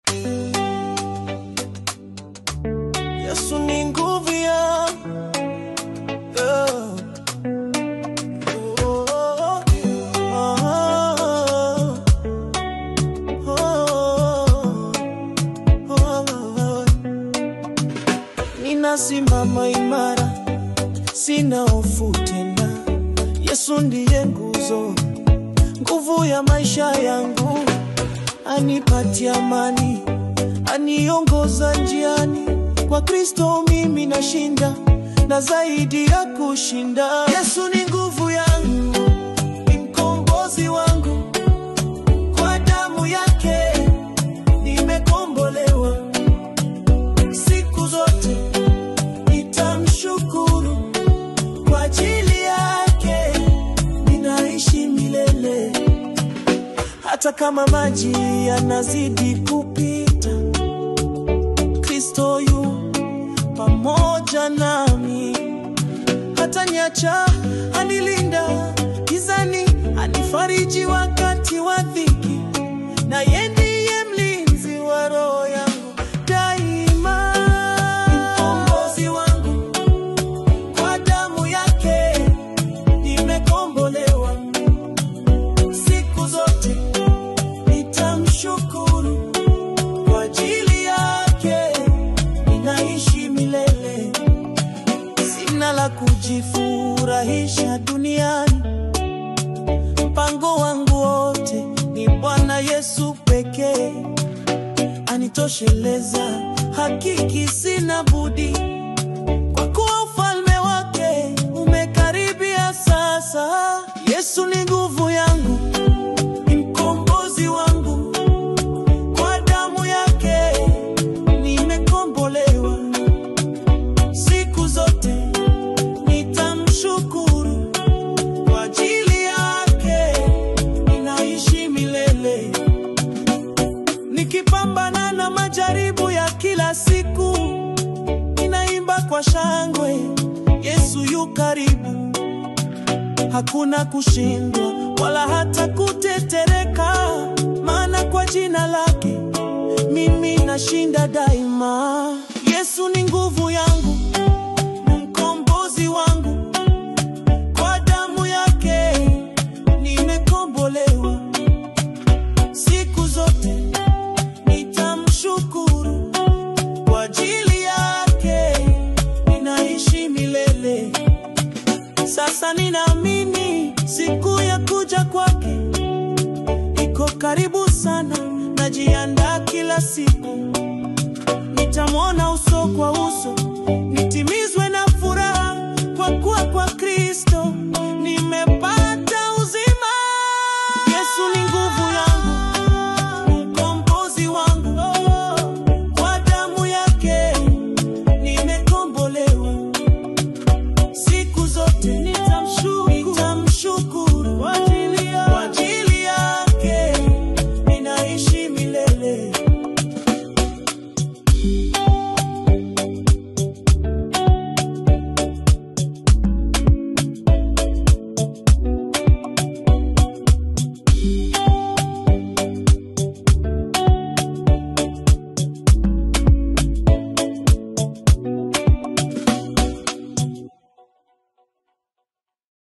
Yesu ni nguvu yangu. Oh. Oh, oh, oh, oh, oh. Ninasimama imara, sina hofu tena. Yesu ndiye nguzo, nguvu ya maisha yangu, anipatia amani, aniongoza njiani. Kwa Kristo mimi nashinda, na zaidi ya kushinda. Yesu ni nguvu yangu, ni mkombozi wangu, kwa damu yake nimekombolewa. Siku zote nitamshukuru, kwa ajili yake ninaishi milele. Hata kama maji yanazidi kupita, Kristo yu pamoja nami. Hata nyacha anilinda gizani, anifariji wakati wa dhiki, na yeye ndiye mlinzi wa roho yangu daima. Mkombozi wangu, kwa damu yake nimekombolewa. Siku zote nitamshukuru, kwa ajili yake ninaishi milele. Sina la kujifurahisha duniani, mpango wangu wote ni Bwana Yesu pekee, anitosheleza. Hakiki sina budi, kwa kuwa ufalme wake umekaribia sasa. Yesu ni nguvu yangu, ni mkombozi wangu, kwa damu yake nimekombolewa. Siku zote nitamshukuru, kwa ajili yake ninaishi milele. Nikipambana na majaribu ya kila siku, ninaimba kwa shangwe, Yesu yu karibu. Hakuna kushindwa wala hata kutetereka, maana kwa jina lake mimi nashinda daima. Yesu ni nguvu yangu, mkombozi wangu, kwa damu yake nimekombolewa. Siku zote nitamshukuru, kwa ajili yake ninaishi milele. Sasa ninaamini siku ya kuja kwake iko karibu sana, najiandaa kila siku